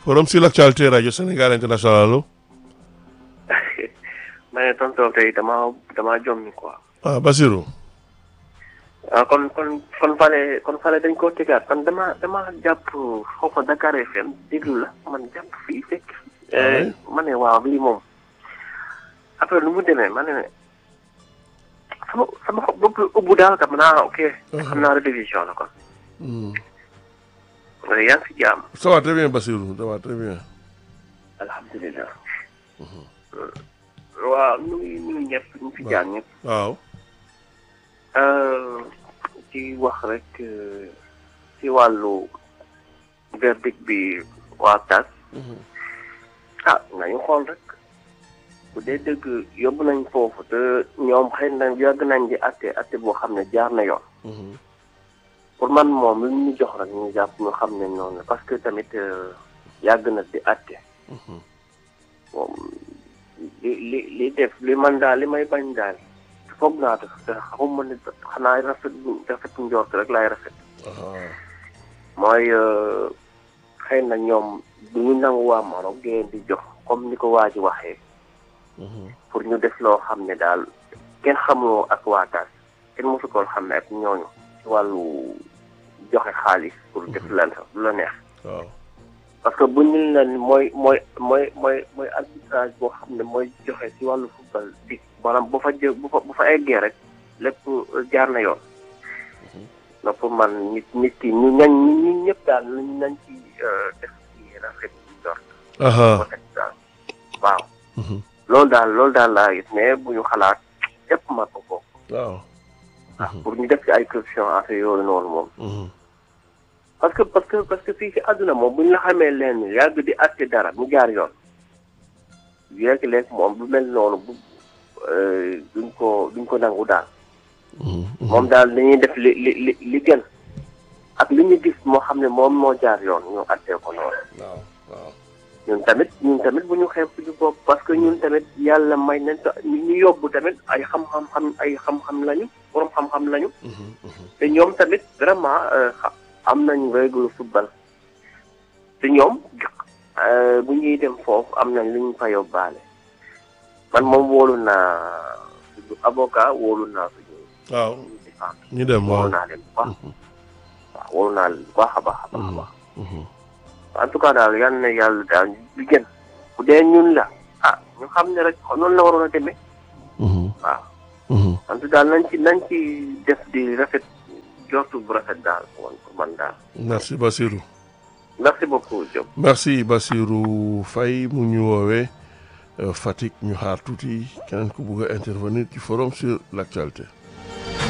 forum sur l'actualité rajo Sénégal international allo. ma ne tonton tey damaa damaa jommi quoi. ah Basirou. ah kon kon kon fale kon fale dañ koo tegaat man dama dama jàpp foofa Dakar FM déglu la man jàpp fii fekk. oui. ma ne waaw lii moom après nu mu demee ma ne sama sama xob bopp ubbu daal kam naa ok. xam naa rediffusion la kon. Hmm. mais yaa ngi si jàmm. ça va très bien Basirou ça va très bien. alhamdulilah. waaw nu ngi nu ngi ñëpp ñu fi jaan ñëpp. waaw. ci wax rek ci wàllu verdict bi waa tas ah nañu xool rek bu dee dëgg yóbbu nañ foofu te ñoom xëy na yàgg nañ di atte atte boo xam ne jaar na yoon pour man moom lu ñu jox rek ñu jàpp ñu xam ne noonu la parce que tamit yàgg na di atte moom li li li def li man daal li may bañ daal foog naa def te xamuma ne xanaa rafet rafet njort rek laay rafet mooy xëy na ñoom du ñu nangu waa Maroc ngeen di jox comme ni ko waa ji waxee pour ñu def loo xam ne daal kenn xamuloo ak waa taas kenn mosu ko xam ne ak ñooñu ci wàllu joxe xaalis pour def lan lu la neex waaw. parce que bu ñu la mooy mooy mooy mooy mooy arbitrage boo xam ne mooy joxe ci wàllu football bi maanaam bu fa jë bu fa bu fa eggee rek lépp jaar na yoon. na pour man nit nit ki ñu ñañ ñu ñëpp daal nañ nañ ci def ci rafet ci jort. aha daal waaw. loolu daal loolu daal laa gis mais bu ñu xalaat yëpp ma ko ko. waaw. pour ñu def ci ay corruption affaire yooyu noonu moom. parce que parce que parce que fii ci àdduna moom bu ñu la xamee leen yàgg di àtte dara mu jaar yoon léegi léegi moom bu mel noonu bu duñ ko duñ ko nangu daal. moom daal dañuy def li li li li gën ak li ñu gis moo xam ne moom moo jaar yoon ñu àttee ko noonu. waaw waaw. ñun tamit ñun tamit bu ñu xeeb suñu bopp parce que ñun tamit yàlla may nañ ta ñu yóbbu tamit ay xam-xam xam ay xam-xam lañu borom xam-xam lañu. te ñoom tamit vraiment am nañ règle football te ñoom bu ñuy dem foofu am nañ lu ñu fa yóbbaale man moom wóolu naa suñu avocat wóolu naa suñu waaw suñu défense ñu dem waaw. wóolu naa leen bu baax waaw wóolu naa leen bu baax a baax a baax a baax en tout cas daal yal na yàlla daal li gën bu dee ñun la ah ñu xam ne rek noonu la waroon a demee waaw en tout daal nañ ci nañ ci def di rafet jortu bu rafet daal pour man daal merci Basirou. merci beaucoup Diop. merci Basirou Faye mu ñu woowee Fatick ñu xaar tuuti keneen ku bugg a intervenir ci forum sur l'actualité.